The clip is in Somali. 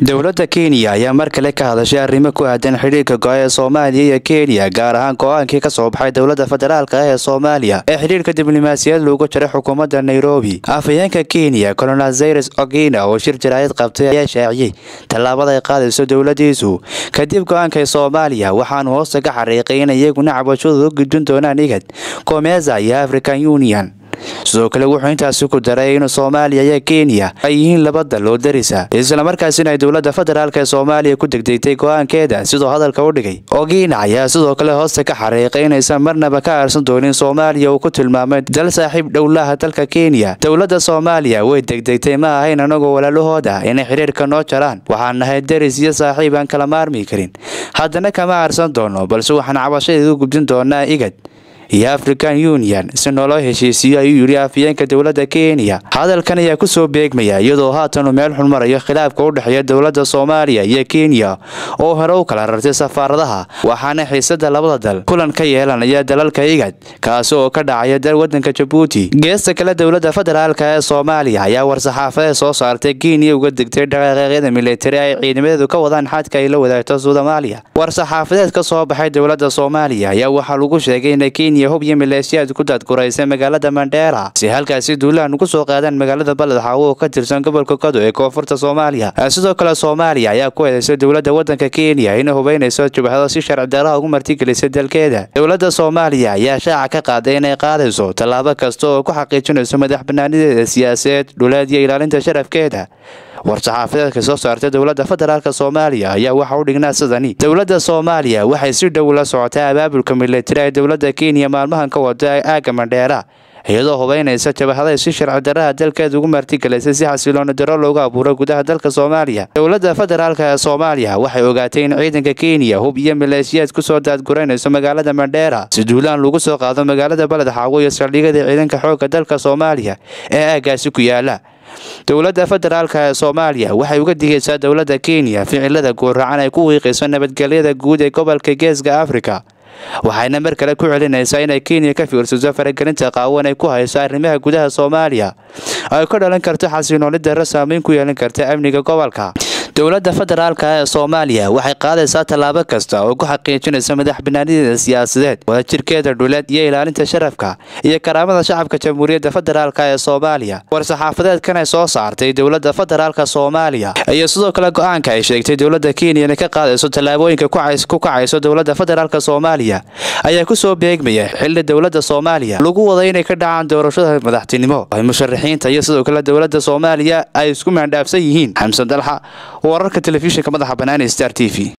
dowladda kenya ayaa mar kale ka hadashay arrimo ku aadan xidhiirka go-a ee soomaaliya iyo kenya gaar ahaan go-aankii ka soo baxay dowladda federaalk ah ee soomaaliya ee xidhiirka diblomaasiyad loogu jiray xukuumadda nairobi afhayeenka kenya colonel zayres ogina oo shir jaraayad qabtay ayaa shaaciyey tallaabada ay qaadayso dowladiisu kadib go-aanka soomaaliya waxaanu hoosta ka xariiqay in iyaguna cabashadooda u gudbin doonaan igad komeza iyo african union sidoo kale wuxuu intaasi ku daray in soomaaliya iyo kenya ay yihiin laba dal oo darisa islamarkaasina ay dowladda federaalk ee soomaaliya ku degdegtay go-aankeeda sidoo hadalka u dhigay ogiina ayaa sidoo kale hoosta ka xariiqay inaysan marnaba ka aarsan doonin soomaaliya uu ku tilmaamay dal saaxiib dhowlaha dalka kenya dowladda soomaaliya way degdegtay ma ahayn anagoo walaalahooda inay xidhiirka noo jaraan waxaan nahay deris iyo saaxiib aan kala maarmi karin haddana kama aarsan doono balse waxaan cabashadeedu gudbin doonaa igad iyo african union si nooloo heshiisiiyo ayuu yidhi afhayeenka dowladda kenya hadalkan ayaa ku soo beegmaya iyadoo haatan uu meel xun marayo khilaafka u dhexeeya dowladda soomaaliya iyo kenya oo hore u kala rartay safaaradaha waxaana xiisada labada dal kulan ka yeelanaya dalalka igad kaasi oo ka dhacaya wadanka jabuuti geesta kale dowladda federaalk ee soomaaliya ayaa war-saxaafadeed soo saartay kenya uga degtay dhaqaaqyada militari ay ciidamadeedu ka wadaan xadka ay la wadaagto soomaaliya war-saxaafadeed ka soo baxay dowladda soomaaliya ayaa waxaa lagu sheegay in kenya hub iyo maleeshiyaad ku daadguraysay magaalada mandheera si halkaasi duulahan ugu soo qaadaan magaalada baled xaawo oo ka tirsan gobolka kado ee koonfurta soomaaliya sidoo kale soomaaliya ayaa ku eedeysay dowladda wadanka kenya inay hubeynayso jubhado si sharci daraha ugu martigelisay dalkeeda dowladda soomaaliya ayaa shaaca ka qaaday inay qaadayso tallaabo kasta oo ku xaqiijinayso madax banaanideeda siyaasadeed dhuleed iyo ilaalinta sharafkeeda war-saxaafadeedka soo saartay dowladda federaalk soomaaliya ayaa waxa u dhignaa sidani dowladda soomaaliya waxay si dhow la socotay abaabulka militari ee dowladda kenya maalmahan ka wada aagga mandheera iyadoo hubeynaysa jabahaday si sharci daraha dalkeeda ugu martigelisay si xasilooni daro loogu abuuro gudaha dalka soomaaliya dowladda federaalk ee soomaaliya waxay ogaatay in ciidanka kenya hub iyo maleeshiyaad kusoo daadguraynayso magaalada mandheera si duulaan lagu soo qaado magaalada baled xaawo iyo saldhigyada ciidanka xoogga dalka soomaaliya ee aaggaasi ku yaala dowladda federaalk ee soomaaliya waxay uga digaysaa dowladda kenya ficilada guuracan ay ku wiiqayso nabadgelyada guud ee gobolka geeska afrika waxayna mar kale ku celinaysaa inay kenya ka fiirsato faragelinta qaawan ay ku hayso arrimaha gudaha soomaaliya ay ka dhalan karto xasilooni darro saameyn ku yeelan karta amniga gobolka dowladda federaalk ee soomaaliya waxay qaadaysaa tallaabo kasta oo ku xaqiijinaysa madax banaanideeda siyaasadeed wadajirkeeda dhuleed iyo ilaalinta sharafka iyo karaamada shacabka jamhuuriyadda federaalk ee soomaaliya war-saxaafadeedkan ay soo saartay dowladda federaalk soomaaliya iyo sidoo kale go-aanka ay sheegtay dowladda kenya inay ka qaadayso tallaabooyinka ku kacayso dowladda federaalk soomaaliya ayaa ku soo beegmaya xilli dowladda soomaaliya lagu waday inay ka dhacaan doorashada madaxtinimo ay musharaxiinta iyo sidoo kale dowladda soomaaliya ay isku maandhaafsan yihiin xamsan dalxa wararka telefishinka madaxa bannaan ee star t v